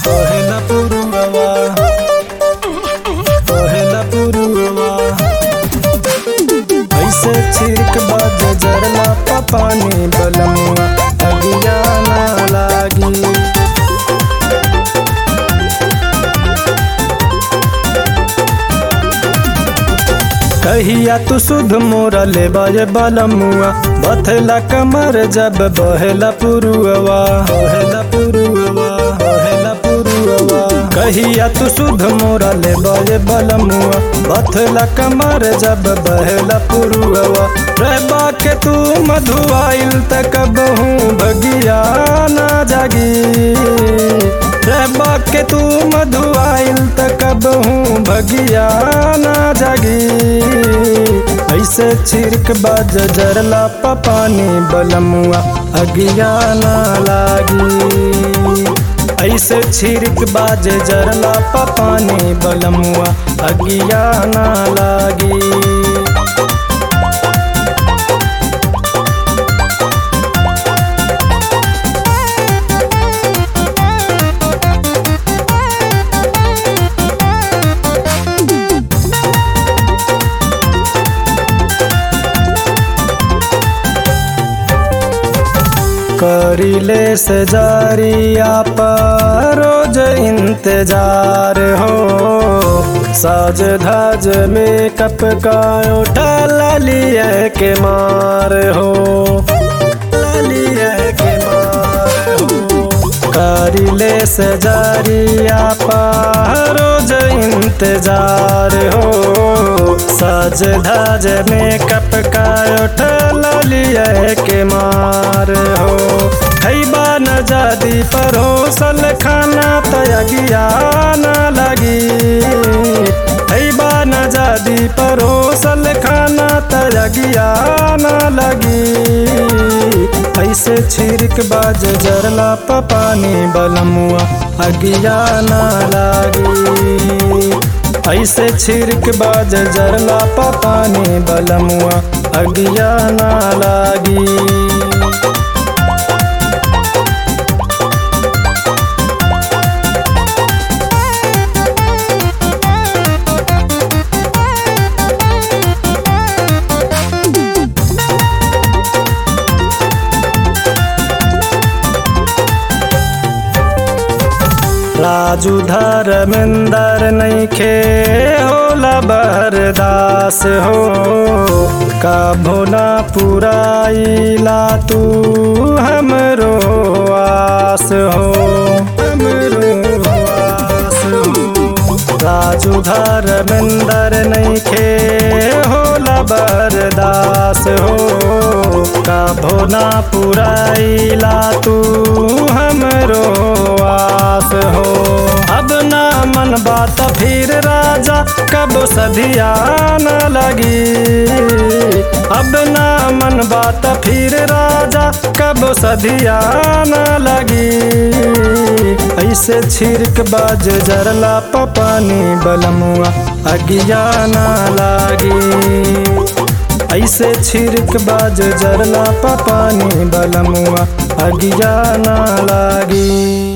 कहेला पुरुवा कहेला पुरुवा ऐसे छिड़क बाज जरला पानी बलमुआ अगिया ना लागी कहिया तू सुध मोरा ले बाजे बलमुआ बथला कमर जब बहेला पुरुआ बहेला पुरुआ बहेला पुरुआ कहिया तू सुध मोरा ले बाजे बलमुआ बथला कमर जब बहेला पुरुआ रहबा के तू मधुआइल तक बहु भगिया ना जागी रहबा के तू मधुआइल तक बहु भगिया ना जागी ऐसे छिड़क बाज जरला पानी बलमुआ अगिया ना लागी ऐसे छिड़क बाज जरला पानी बलमुआ अगिया ना लागी करिले से जारिया पर रोज इंतजार हो साज धाज मेकअप का उठा लालिए के मार हो लालिए के मार हो करिले से जारिया पर रोज इंतजार हो साज धाज मेकअप का उठा लालिए के मार हो खैबा न जादी परोसल खाना तयगिया न लगी खैबा न जादी परोसल खाना तयगिया न लगी ऐसे छिड़क बाज जरला पानी बलमुआ अगिया न लागी ऐसे छिड़क बाज जरला पानी बलमुआ अगिया न लागी राजू धर्मेंदर नैखे होला बरदास हो कभो ना पुराइला तू हमरो आस हो हमरो आस हो राजू धर्मेंदर नैखे होला बरदास हो कभो ना पुराइला तू हमरो आस हो अब ना मन बात फिर राजा कब सधिया न लगी अब ना मन बात फिर राजा कब सधिया न लगी ऐसे छिड़क बाज जरला पानी बलमुआ अगिया न लागी ऐसे छिड़क बाज जरला पानी बलमुआ अगिया न लागी